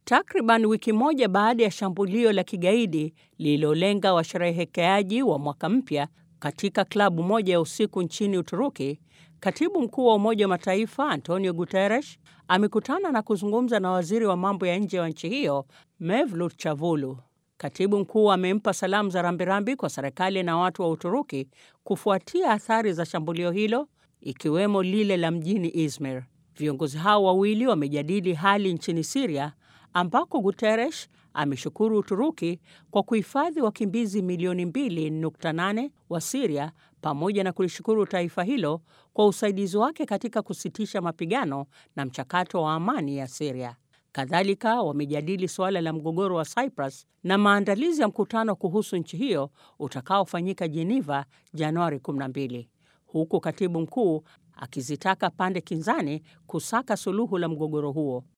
Takriban wiki moja baada ya shambulio la kigaidi lililolenga washerehekeaji wa mwaka mpya katika klabu moja ya usiku nchini Uturuki, katibu mkuu wa Umoja wa Mataifa Antonio Guterres amekutana na kuzungumza na waziri wa mambo ya nje wa nchi hiyo Mevlut Cavusoglu. Katibu mkuu amempa salamu za rambirambi kwa serikali na watu wa Uturuki kufuatia athari za shambulio hilo, ikiwemo lile la mjini Izmir. Viongozi hao wawili wamejadili hali nchini Siria ambako Guterres ameshukuru Uturuki kwa kuhifadhi wakimbizi milioni 2.8 wa Siria pamoja na kulishukuru taifa hilo kwa usaidizi wake katika kusitisha mapigano na mchakato wa amani ya Siria. Kadhalika wamejadili suala la mgogoro wa Cyprus na maandalizi ya mkutano kuhusu nchi hiyo utakaofanyika Geneva Januari 12, huku katibu mkuu akizitaka pande kinzani kusaka suluhu la mgogoro huo.